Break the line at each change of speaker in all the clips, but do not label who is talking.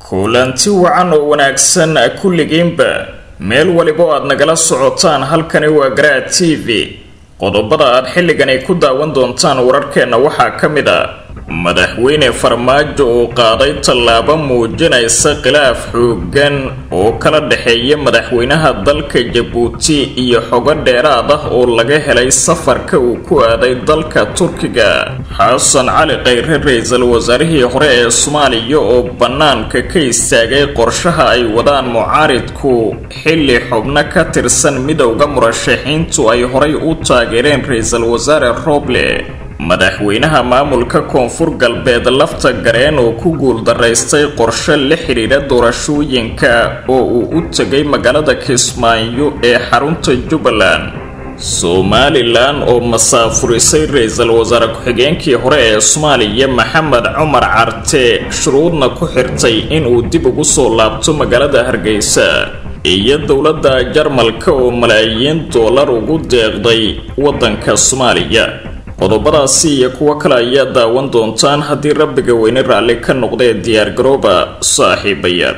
kulanti wacan oo wanaagsan kulligiinba meel waliba oo aad nagala socotaan halkani waa garaad t v qodobada aad xilligan ay ku daawan doontaan wararkeenna waxaa ka mid a madaxweyne farmaajo oo qaaday tallaabo muujinaysa khilaaf xoogan oo kala dhexeeya madaxweynaha dalka jabuuti iyo xogo dheeraad ah oo laga helay safarka uu ku aaday dalka turkiga xasan cali khayre ra-iisul wasaarihii hore ee soomaaliya oo bannaanka ka istaagay qorshaha ay wadaan mucaaridku xilli xubno ka tirsan midowda murashaxiintu ay horay u taageereen ra-iisul wasaare roble madaxweynaha maamulka koonfur galbeed lafta gareen oo ku guuldaraystay qorshe la xidhiidha doorashooyinka oo uu u tegay magaalada kismaayo ee xarunta jubbaland somalilan oo masaafurisay ra-iisul wasaare ku-xigeenkii hore ee soomaaliya maxamed cumar carte shuruudna ku xirtay inuu dib ugu soo laabto magaalada hargeysa iyo dowladda jarmalka oo malaayiin doolar ugu deeqday waddanka soomaaliya qodobadaasi iyo kuwo kale ayaa daawan doontaan haddii rabbiga weyne raalli ka noqdee diyaargarooba saaxiibayaal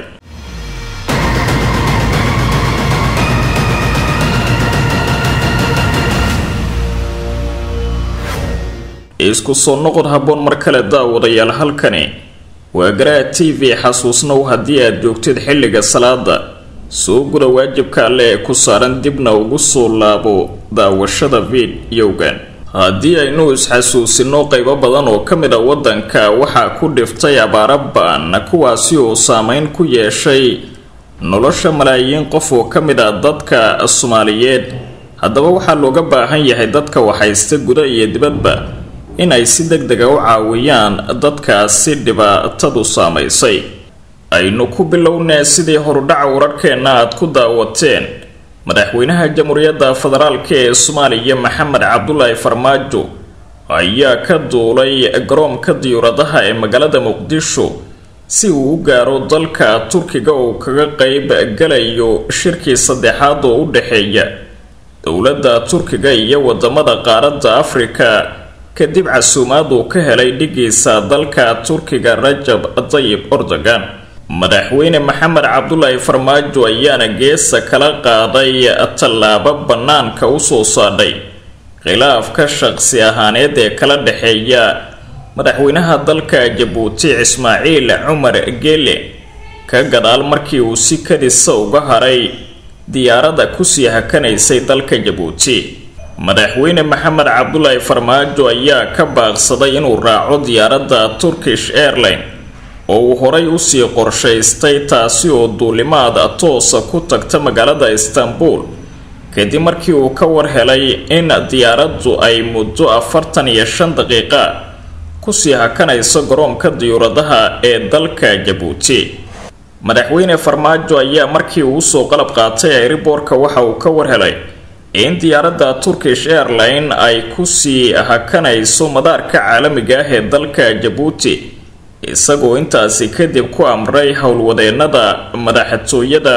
isku soo noqod habboon mar kale daawadayaal halkani waa garaad t v xasuusnow haddii aad joogtid xilliga salaada soo guda waajibka alle ee ku saaran dibna ugu soo laabo daawashada fidyowgan haddii aynu is-xasuusino qaybo badan oo ka mid a waddanka waxaa ku dhiftay abaaro ba-an kuwaasi oo saameyn ku yeeshay nolosha malaayiin qof oo ka mid a dadka soomaaliyeed haddaba waxaa looga baahan yahay dadka waxhaysta guda iyo dibadba in ay si deg dega u caawiyaan dadkaasi dhibaatadu saamaysay aynu ku bilownee sidii horudhaca wararkeenna aad ku daawateen madaxweynaha jamhuuriyadda federaalka ee soomaaliya maxamed cabdulaahi farmaajo ayaa ka duulay garoonka diyuuradaha ee magaalada muqdisho si uu u gaaro dalka turkiga oo kaga qeyb galayo shirkii saddexaad oo u dhexeeya dowladda turkiga iyo wadamada qaaradda afrika kadib casuumaad uu ka helay dhigiisa dalka turkiga rajab tayib erdogan madaxweyne maxamed cabdulaahi farmaajo ayaana geesa kala qaaday tallaabo bannaanka usoo saadhay khilaafka shaqsi ahaaneed ee kala dhexeeya madaxweynaha dalka jabuuti ismaaciil cumar geele ka gadaal markii uu si kadisa uga haray diyaaradda kusii hakanaysay dalka jabuuti madaxweyne maxamed cabdulaahi farmaajo ayaa ka baaqsaday inuu raaco diyaaradda turkish airline oo uu horay usii qorshaystay taasi oo duulimaad toosa ku tagta magaalada istanbul kadib markii uu ka war helay in diyaaraddu ay muddo afartan iyo shan daqiiqa kusii hakanayso garoonka diyuuradaha ee dalka jabuuti madaxweyne farmaajo ayaa markii uu usoo qalab qaatay airiboorka waxa uu ka war helay in diyaaradda turkish airline ay kusii hakanayso madaarka caalamiga ah ee dalka jabuuti isagoo intaasi kadib ku amray howlwadeennada madaxtooyada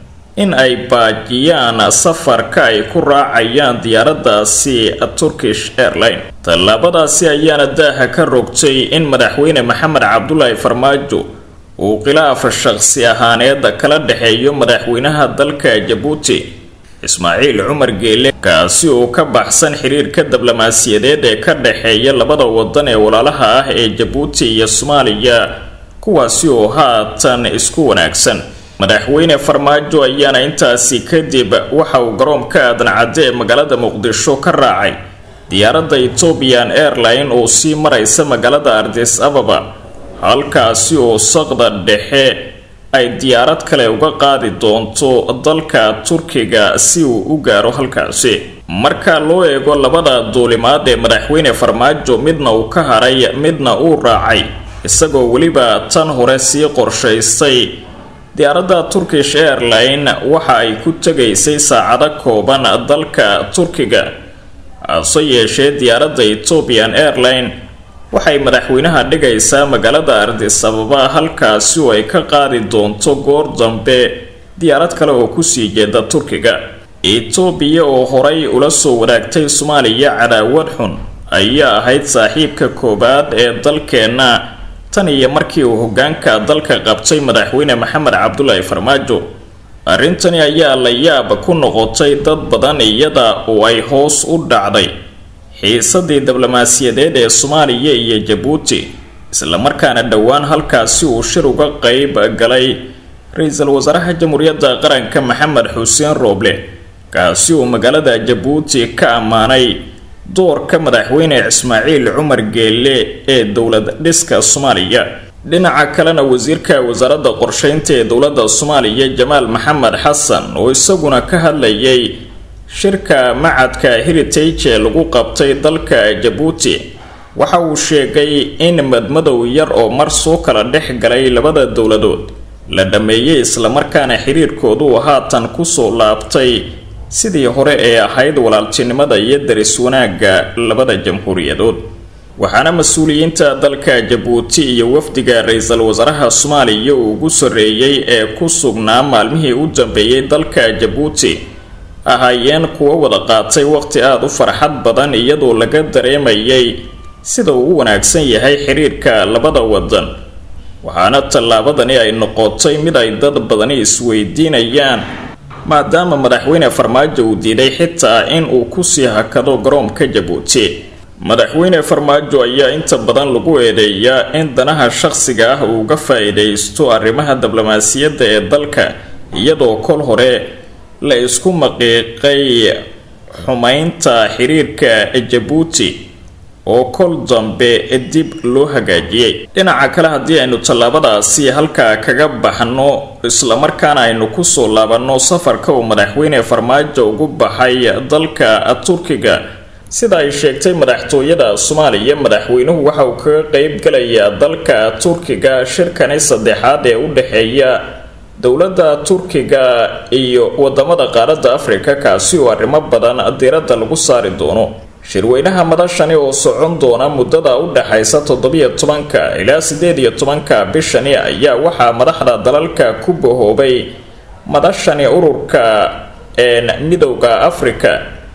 in ay baajiyaan safarka ay ku raacayaan diyaaraddaasi turkish airline tallaabadaasi ayaana daaha ka rogtay in madaxweyne maxamed cabdulaahi farmaajo uu khilaaf shaqsi ahaaneed kala dhexeeyo madaxweynaha dalka jabuuti ismaaciil cumar geele kaasi oo ka baxsan xiriirka diblomaasiyadeed ee ka dhexeeya labada wadan ee walaalaha ah ee jabuuti iyo soomaaliya kuwaasi oo haatan isku wanaagsan madaxweyne farmaajo ayaana intaasi kadib waxa uu garoonka aadan cadde ee magaalada muqdisho ka raacay diyaaradda ethoobian airline oo sii maraysa magaalada ardis ababa halkaasi oo saqda dhexe ay diyaarad kale uga qaadi doonto dalka turkiga si uu u gaaro halkaasi marka loo eego labada duulimaad ee madaxweyne farmaajo midna uu ka haray midna uu raacay isagoo weliba tan hore sii qorshaystay diyaaradda turkish airline waxa ay ku tegaysay saacado kooban dalka turkiga hase yeeshee diyaaradda ethoobian airline waxay madaxweynaha dhigaysaa magaalada ardis ababa halkaasi oo ay ka qaadi doonto goor dambe diyaarad kale oo kusii jeeda turkiga etoobiya oo horay ula soo wadaagtay soomaaliya cadaawad xun ayaa ahayd saaxiibka koowaad ee dalkeenna tan iyo markii uu hogaanka dalka qabtay madaxweyne maxamed cabdulaahi farmaajo arrintani ayaa la yaab ku noqotay dad badan iyada oo ay hoos u dhacday xiisadii diblomaasiyadeed ee soomaaliya iyo jabuuti islamarkaana dhowaan halkaasi uu shir uga qeyb galay ra-iisul wasaaraha jamhuuriyadda qaranka maxamed xuseen rooble kaasi uu magaalada jabuuti ka ammaanay doorka madaxweyne ismaaciil cumar geelle ee dowlad dhiska soomaaliya dhinaca kalena wasiirka wasaaradda qorsheynta ee dowladda soomaaliya jamaal maxamed xasan oo isaguna ka hadlayay shirka macadka heritage ee lagu qabtay dalka jabuuti waxa uu sheegay in madmadow yar oo mar soo kala dhex galay labada dowladood la dhammeeyey islamarkaana xiriirkoodu haatan kusoo laabtay sidii hore ee ahayd walaaltinimada iyo daris wanaagga labada jamhuuriyadood waxaana mas-uuliyiinta dalka jabuuti iyo wafdiga ra-iisul wasaaraha soomaaliya uu ugu sarreeyey ee ku sugnaa maalmihii u dambeeyey dalka jabuuti ahaayeen kuwo wada qaatay waqti aada u farxad badan iyadoo laga dareemayay sida uu u wanaagsan yahay xiriirka labada wadan waxaana tallaabadani ay noqotay mid ay dad badani isweydiinayaan maadaama madaxweyne farmaajo uu diiday xitaa in uu kusii hakado garoomka jabuuti madaxweyne farmaajo ayaa inta badan lagu eedeeyaa in danaha shaqsiga ah uu uga faa-iidaysto arrimaha diblomaasiyadda ee dalka iyadoo kol hore la isku maqiiqay xumaynta xiriirka jabuuti oo kol dambe dib loo hagaajiyey dhinaca kale haddii aynu tallaabadaasi halkaa kaga baxno islamarkaana aynu kusoo laabanno safarka uu madaxweyne farmaajo ugu baxay dalka turkiga sida ay sheegtay madaxtooyada soomaaliya madaxweynuhu waxa uu kaga qeyb galayaa dalka turkiga shirkani saddexaad ee u dhexeeya dowladda turkiga iyo wadamada qaaradda afrika kaasi oo arrimo badan diiradda lagu saari doono shirweynaha madashani oo socon doona muddada u dhexaysa toddobiyo tobanka ilaa siddeed iyo tobanka bishani ayaa waxaa madaxda dalalka ku bahoobay madashani ururka midowda afrika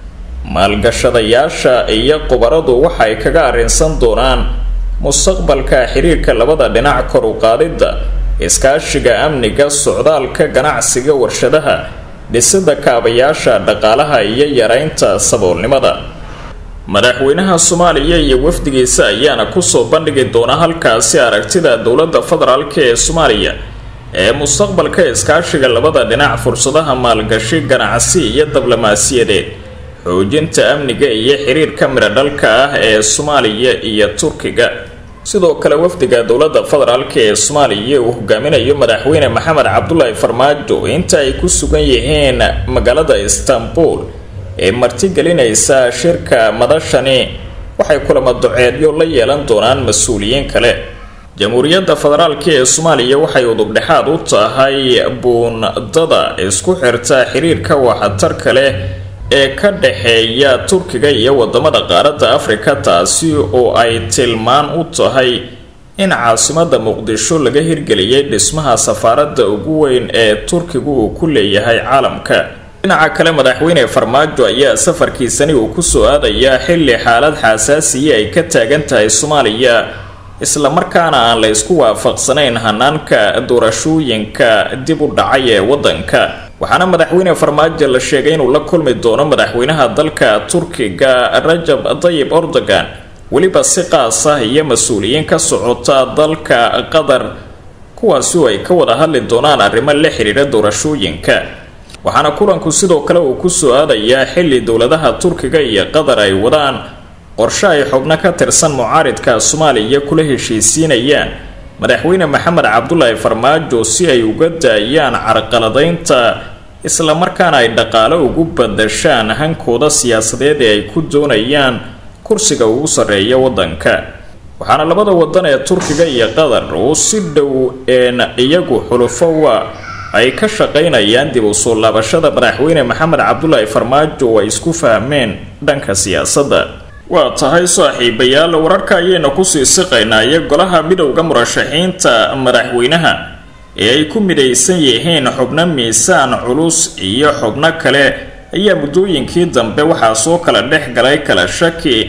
maalgashadayaasha iyo khubaradu waxay kaga arrinsan doonaan mustaqbalka xiriirka labada dhinac kor u qaadidda iskaashiga amniga socdaalka ganacsiga warshadaha dhisida kaabayaasha dhaqaalaha iyo yareynta saboolnimada madaxweynaha soomaaliya iyo wafdigiisa ayaana kusoo bandhigi doona halkaasi aragtida dowladda federaalk ee soomaaliya ee mustaqbalka iskaashiga labada dhinac fursadaha maalgashi ganacsi iyo diblomaasiyadeed xoojinta amniga iyo xiriirka midhodhalka ah ee soomaaliya iyo turkiga sidoo kale wafdiga dowladda federaalk ee soomaaliya uu hogaaminayo madaxweyne maxamed cabdulaahi farmaajo inta ay ku sugan yihiin magaalada istanbul ee martigelinaysa shirka madashani waxay kulamo duceedyo la yeelan doonaan mas-uuliyiin kale jamhuuriyadda federaalk ee soomaaliya waxay udubdhexaad u tahay buundada isku xirta xiriirka waxtarka leh ee ka dhexeeya turkiga iyo wadamada qaaradda afrika taasi oo ay tilmaan u tahay in caasimada muqdisho laga hirgeliyay dhismaha safaaradda ugu weyn ee turkigu uu ku leeyahay caalamka dhinaca kale madaxweyne farmaajo ayaa safarkiisani uu kusoo aadayaa xilli xaalad xasaasiya ay ka taagan tahay soomaaliya islamarkaana aan la isku waafaqsanayn hanaanka doorashooyinka dib u dhacay ee wadanka waxaana madaxweyne farmaajo la sheegay inuu la kulmi doono madaxweynaha dalka turkiga rajab tayib erdogan weliba si qaas ah iyo mas-uuliyiin ka socota dalka qatar kuwaasi oo ay ka wada hadli doonaan arrimo la xiriira doorashooyinka waxaana kulanku sidoo kale uu kusoo aadayaa xilli dowladaha turkiga iyo qatar ay wadaan qorshe ay xubno ka tirsan mucaaridka soomaaliya kula heshiisiinayaan madaxweyne maxamed cabdulaahi farmaajo si ay uga daayaan carqaladaynta islamarkaana ay dhaqaale ugu badashaan hankooda siyaasadeed ee ay ku doonayaan kursiga ugu sarreeya waddanka waxaana labada wadan ee turkiga iyo qatar uu si dhow een iyagu xulufowa ay ka shaqaynayaan dib u soo laabashada madaxweyne maxamed cabdulaahi farmaajo oo ay isku fahmeen dhanka siyaasadda waa tahay saaxiibayaal wararka ayayna kusii siqaynaa iyo golaha midowda murashaxiinta madaxweynaha ee ay ku midaysan yihiin xubno miisaan culus iyo xubno kale ayaa muddooyinkii dambe waxaa soo kala dhex galay kala shaki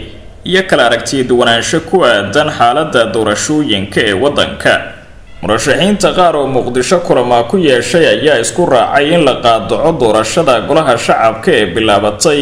iyo kala aragtiya duwanaansho ku aadan xaaladda doorashooyinka ee waddanka murashaxiinta qaar oo muqdisho kulamaa ku yeeshay ayaa isku raacay in la qaadaco doorashada golaha shacabka ee bilaabatay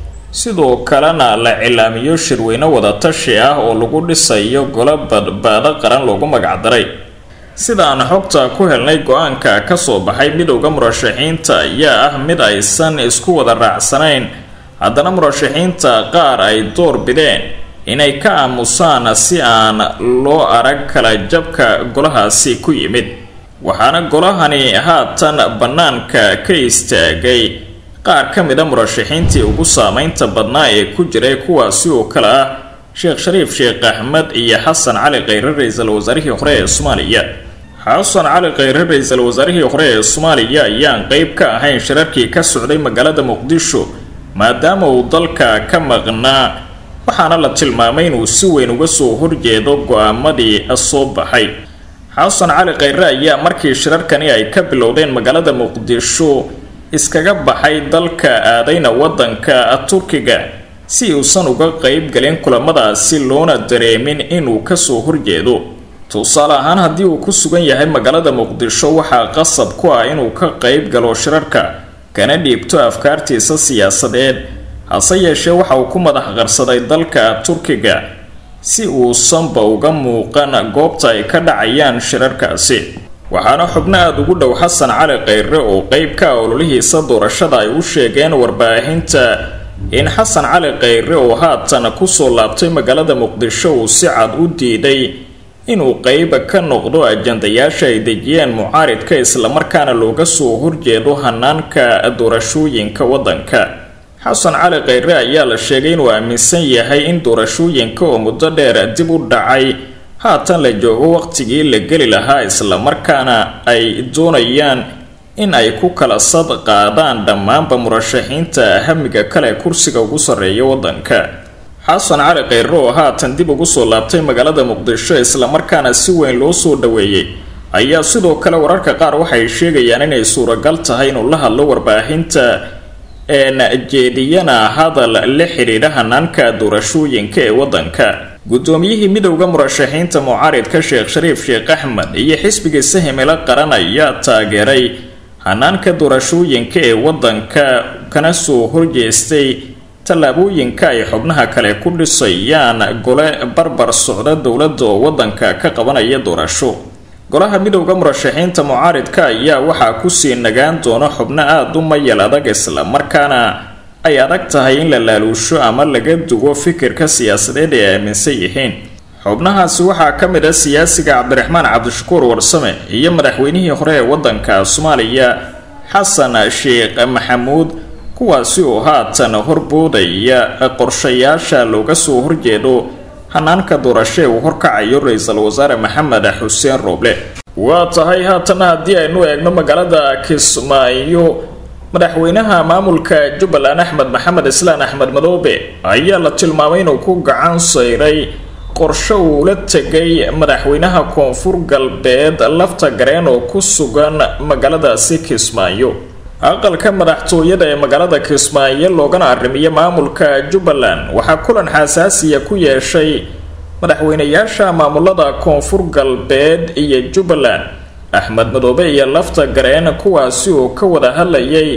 sidoo kalena la cilaamiyo shirweyne wadatashi ah oo lagu dhisayo golo badbaado qaran loogu magacdaray sidaan xogta ku helnay go-aanka kasoo baxay midowda murashaxiinta ayaa ah mid aysan isku wada raacsanayn haddana murashaxiinta qaar ay door bideen inay ka aamusaan si aan loo arag kala jabka golahaasi ku yimid waxaana golahani haatan bannaanka ka istaagay qaar ka mid a murashaxiintii ugu saameynta badnaa ee ku jiray kuwaasi oo kale ah sheekh shariif sheekh axmed iyo xasan cali kheyre ra-iisul wasaarihii hore ee soomaaliya xasan cali kheyre ra-iisul wasaarihii hore ee soomaaliya ayaan qeyb ka ahayn shirarkii ka socday magaalada muqdisho maadaama uu dalka ka maqnaa waxaana la tilmaamay inuu si weyn uga soo horjeedo go-aamadii soo baxay xasan cali kheyre ayaa markii shirarkani ay ka bilowdeen magaalada muqdisho iskaga baxay dalka aadayna waddanka turkiga si uusan uga qeyb galin kulamadaasi loona dareemin inuu kasoo horjeedo tusaale ahaan haddii uu ku sugan yahay magaalada muqdisho waxaa qasab ku ah inuu ka qeyb galo shirarka kana dhiibto afkaartiisa siyaasadeed hase yeeshee waxa uu ku madax qarsaday dalka turkiga si uusanba uga muuqan goobta ay ka dhacayaan shirarkaasi waxaana xubno aada ugu dhow xasan cali kheyre oo qeyb ka ah ololihiisa doorashada ay u sheegeen warbaahinta in xasan cali kheyre oo haatan kusoo laabtay magaalada muqdisho uu si cad u diiday inuu qeyba ka noqdo ajandayaasha ay dejiyeen mucaaridka islamarkaana looga soo horjeedo hanaanka doorashooyinka waddanka xasan cali kheyre ayaa la sheegay inuu aaminsan yahay in doorashooyinka oo muddo dheer dib u dhacay haatan la joogo waqtigii la geli lahaa islamarkaana ay doonayaan in ay ku kala sad qaadaan dhammaanba murashaxiinta hamiga kale kursiga ugu sarreeya waddanka xasan cali kheyre oo haatan dib ugu soo laabtay magaalada muqdisho islamarkaana si weyn loo soo dhaweeyey ayaa sidoo kale wararka qaar waxay sheegayaan inay suuragal tahay inuu la hadlo warbaahinta een jeediyana hadal la xidhiidha hanaanka doorashooyinka ee waddanka guddoomiyihii midowda murashaxiinta mucaaridka sheekh shariif sheekh axmed iyo xisbigiisa himilo qaran ayaa taageeray hanaanka doorashooyinka ee waddanka kana soo horjeestay tallaabooyinka ay xubnaha kale ku dhisayaan gole barbar socda dowladda oo waddanka ka qabanaya doorasho golaha midowda murashaxiinta mucaaridka ayaa waxaa kusii nagaan doona xubno aada u mayal adag islamarkaana ay adag tahay in la laaluusho ama laga dugo fikirka siyaasadeed ee aaminsan yihiin xubnahaasi waxaa ka mid ah siyaasiga cabdiraxmaan cabdishakuur warsame iyo madaxweynihii hore ee waddanka soomaaliya xasan sheekh maxamuud kuwaasi oo haatan horboodaya qorshayaasha looga soo horjeedo hanaanka doorasho ee uu horkacayo ra-iisul wasaare maxamed xuseen rooble waa tahay haatana haddii aynu eegno magaalada kismaayo madaxweynaha maamulka jubbaland axmed maxamed islaan axmed madoobe ayaa la tilmaamay inuu ku gacan sayray qorsho uu la tegay madaxweynaha koonfur galbeed lafta gareen oo ku sugan magaaladaasi kismaayo aqalka madaxtooyada ee magaalada kismaayo loogana arrimiyo maamulka jubbaland waxaa kulan xasaasiya ku yeeshay madaxweynayaasha maamulada koonfur galbeed iyo jubbaland axmed madoobe iyo lafta gareen kuwaasi oo ka wada hadlayay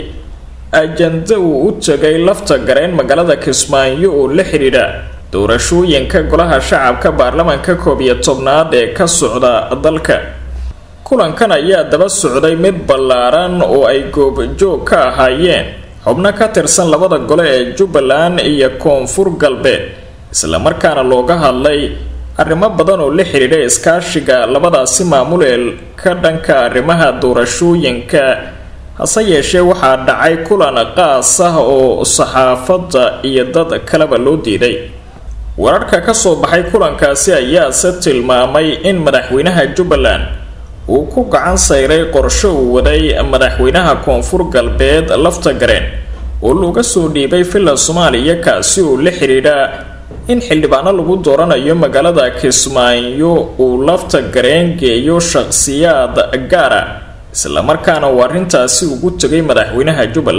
ajanda uu u tegay lafta gareen magaalada kismaayo oo la xidhiidha doorashooyinka golaha shacabka baarlamaanka koob iyo tobnaad ee ka socda dalka kulankan ayaa daba socday mid ballaaran oo ay goobjoog ka ahaayeen xubno ka tirsan labada gole ee jubbaland iyo koonfur galbeed islamarkaana looga hadlay arrimo badan oo la xidhiidha iskaashiga labadaasi maamul ee ka dhanka arrimaha doorashooyinka hase yeeshee waxaa dhacay kulan qaas ah oo saxaafadda iyo dad kaleba loo diiday wararka ka soo baxay kulankaasi ayaase tilmaamay in madaxweynaha jubbaland uu ku gacan sayray qorsho uu waday madaxweynaha koonfur galbeed lafta gareen oo looga soo dhiibay villa soomaaliya kaasi oo la xidhiidha in xildhibaano lagu dooranayo magaalada kismaayo uu lafta gareen geeyo shaqsiyaad gaara islamarkaana uu arrintaasi ugu tegay madaxweynaha jubbaland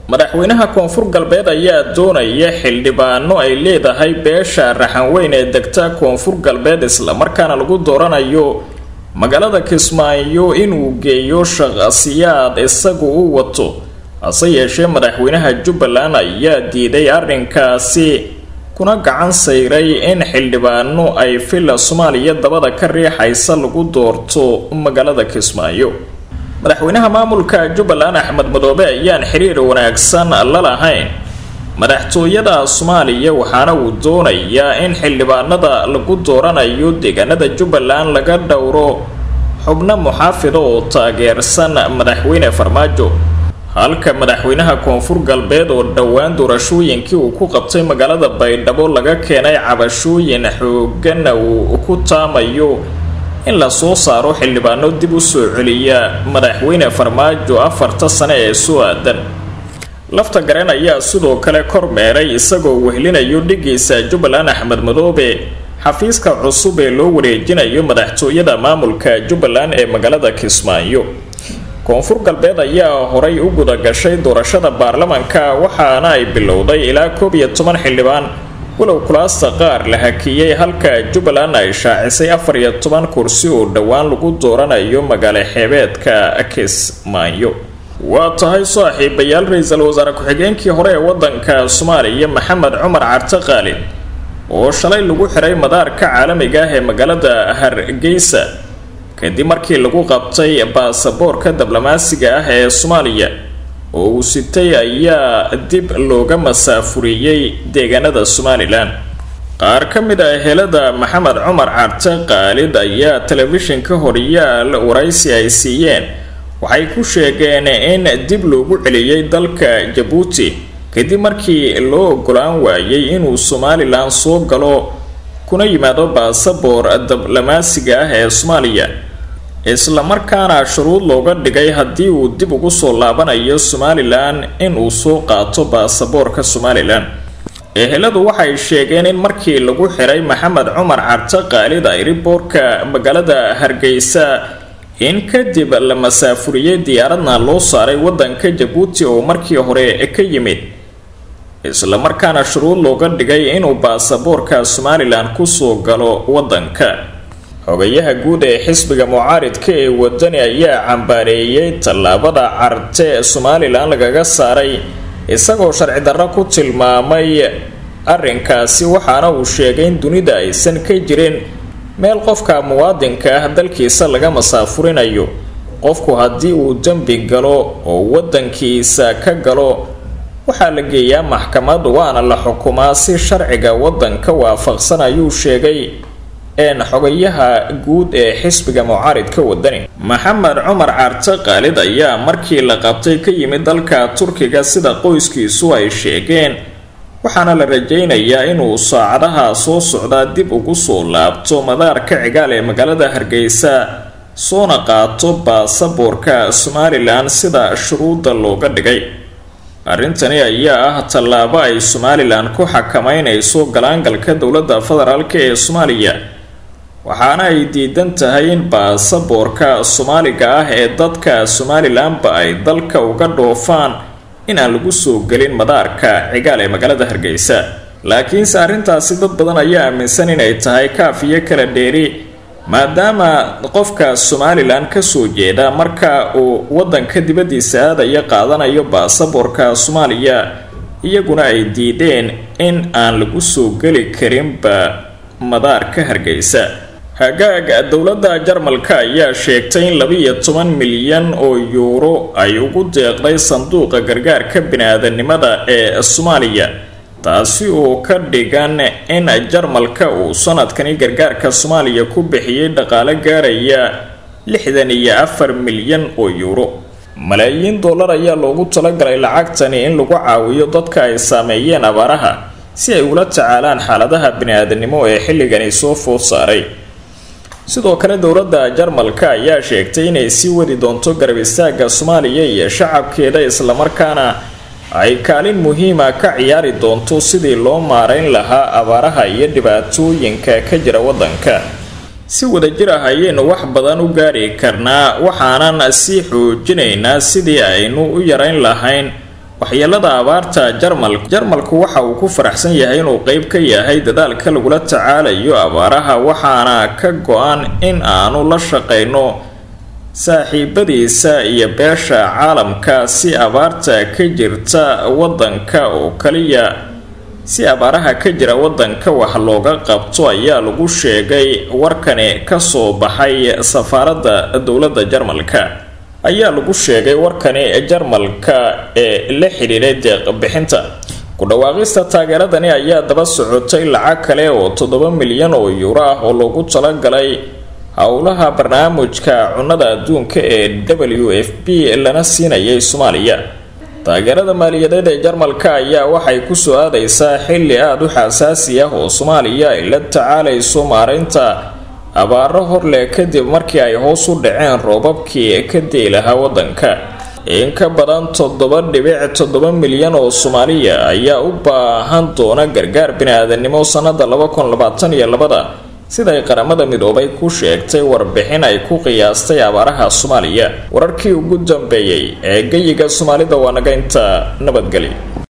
madaxweynaha koonfur galbeed ayaa doonaya xildhibaano ay leedahay beesha raxanweyn ee degta koonfur galbeed islamarkaana lagu dooranayo magaalada kismaayo inuu geeyo shaqasiyaad isagu u wato hase yeeshee madaxweynaha jubbaland ayaa diiday arrinkaasi kuna gacan sayray in xildhibaano ay villa soomaaliya dabada ka riixaysa lagu doorto magaalada kismaayo madaxweynaha maamulka jubbaland axmed madoobe ayaan xiriir wanaagsan la lahayn madaxtooyada soomaaliya waxaana uu doonayaa in xildhibaanada lagu dooranayo deegaanada jubbaland laga dhowro xubno muxaafida oo taageersan madaxweyne farmaajo halka madaxweynaha koonfur galbeed oo dhowaan doorashooyinkii uu ku qabtay magaalada baydhabo laga keenay cabashooyin xooggana uu ku taamayo in lasoo saaro xildhibaano dib u soo celiya madaxweyne farmaajo afarta sane ee soo aadan lafta gareen ayaa sidoo kale kormeeray isagoo wehlinayo dhigiisa jubbaland axmed madoobe xafiiska cusub ee loo wareejinayo madaxtooyada maamulka jubbaland ee magaalada kismaayo koonfur galbeed ayaa horay u guda gashay doorashada baarlamanka waxaana ay bilowday ilaa koob iyo toban xildhibaan walow kulaasta qaar la hakiyey halka jubbaland ay shaacisay afar iyo toban kursi oo dhowaan lagu dooranayo magaalo xeebeedka kismaayo waa tahay saaxiibayaal ra-iisul wasaare ku-xigeenkii hore ee wadanka soomaaliya maxamed cumar carte qaalin oo shalay lagu xiray madaarka caalamiga ah ee magaalada hargeysa kadib markii lagu qabtay baasaboorka diblomaasiga ah ee soomaaliya oo uu sitay ayaa dib looga masaafuriyey deegaanada somalilan qaar ka mid ah helada maxamed cumar carte qaalid ayaa telefishinka horyaal waraysi ay siiyeen waxay ku sheegeen in dib loogu celiyey dalka jabuuti kadib markii loo ogolaan waayey inuu somalilan soo galo kuna yimaado baasaboor diblomaasiga ah ee soomaaliya islamarkaana shuruud looga dhigay haddii uu dib ugu soo laabanayo somalilan inuu soo qaato baasaboorka somalilan eheladu waxay sheegeen in markii lagu xiray maxamed cumar carte qaalid ayriboorka magaalada hargeysa in kadib la masaafuriyey diyaaradna loo saaray wadanka jabuuti oo markii hore ka yimid islamarkaana shuruud looga dhigay inuu baasaboorka somalilan kusoo galo wadanka xogayaha guud ee xisbiga mucaaridka ee wadani ayaa cambaareeyey tallaabada carte somalilan lagaga saaray isagoo sharci darro ku tilmaamay arrinkaasi waxaana uu sheegay in dunida aysan ka jirin meel qofka muwaadinka ah dalkiisa laga masaafurinayo qofku haddii uu dembi galo oo wadankiisa ka galo waxaa la geeyaa maxkamad waana la xukumaa si sharciga wadanka waafaqsan ayuu sheegay een xogayaha guud ee xisbiga mucaaridka wadani maxamed cumar carte qaalid ayaa markii la qabtay ka yimid dalka turkiga sida qoyskiisu ay sheegeen waxaana la rajaynayaa inuu saacadaha soo socdaa dib ugu soo laabto madaarka cigaal ee magaalada hargeysa soona qaato baasaboorka somalilan sida shuruudda looga dhigay arrintani ayaa ah tallaabo ay somalilan ku xakameynayso galaangalka dowladda federaalk ee soomaaliya waxaana ay diidan tahay in baasaboorka soomaaliga ah ee dadka somalilanba ay dalka uga dhoofaan in aan lagu soo gelin madaarka cigaal ee magaalada hargeysa laakiinse arrintaasi dad badan ayaa aaminsan inay tahay kaaf iyo kala dheeri maadaama qofka somalilan kasoo jeeda marka uu wadanka dibaddiisa aadaya qaadanayo baasaboorka soomaaliya iyaguna ay diideen in aan lagu soo geli karinba madaarka hargeysa hagaag dowladda jarmalka ayaa sheegtay in laba-iyo toban milyan oo yuuro ay ugu deeqday sanduuqa gargaarka bini-aadanimada ee soomaaliya taasi oo ka dhigan in jarmalka uu sanadkani gargaarka soomaaliya ku bixiyey dhaqaale gaaraya lixdan iyo afar milyan oo yuuro malaayiin dollar ayaa loogu talagalay lacagtani in lagu caawiyo dadka ay saameeyeen abaaraha si ay ula tacaalaan xaaladaha bini-aadanimo ee xilligani soo food saaray sidoo kale dowladda jarmalka ayaa sheegtay inay sii wadi doonto garab istaaga soomaaliya iyo shacabkeeda islamarkaana ay kaalin muhiima ka ciyaari doonto sidii loo maarayn lahaa abaaraha iyo dhibaatooyinka ka jira waddanka si wadajir ah ayaynu wax badan u gaari karnaa waxaanan sii xoojinaynaa sidii aynu u yarayn lahayn waxyeelada abaarta jarmal jarmalku waxa uu ku faraxsan yahay inuu qeyb ka yahay dadaalka lagula tacaalayo abaaraha waxaana ka go-an in aanu la shaqeyno saaxiibadiisa iyo beesha caalamka si abaarta ka jirta wadanka oo kaliya si abaaraha ka jira wadanka wax looga qabto ayaa lagu sheegay warkani kasoo baxay safaaradda dowladda jarmalka ayaa lagu sheegay warkani jarmalka ee la xidhiiray deeqbixinta ku dhawaaqista taageeradani ayaa daba socotay lacag kale oo toddoba milyan oo yuuro ah oo loogu talagalay howlaha barnaamijka cunnada adduunka ee w f b lana siinayay soomaaliya taageerada maaliyadeed ee jarmalka ayaa waxay kusoo aadaysaa xilli aada u xasaasi ah oo soomaaliya ay la tacaalayso maareynta abaaro horleh kadib markii ay hoos u dhaceen roobabkii ka dii lahaa wadanka in ka badan toddoba dhibic toddoba milyan oo soomaaliya ayaa u baahan doona gargaar bini-aadanimo sanada laba kun labaatan iyo labada siday qaramada midoobay ku sheegtay warbixin ay ku qiyaastay abaaraha soomaaliya wararkii ugu dambeeyey ee geyiga soomaalida waa naga inta nabadgeli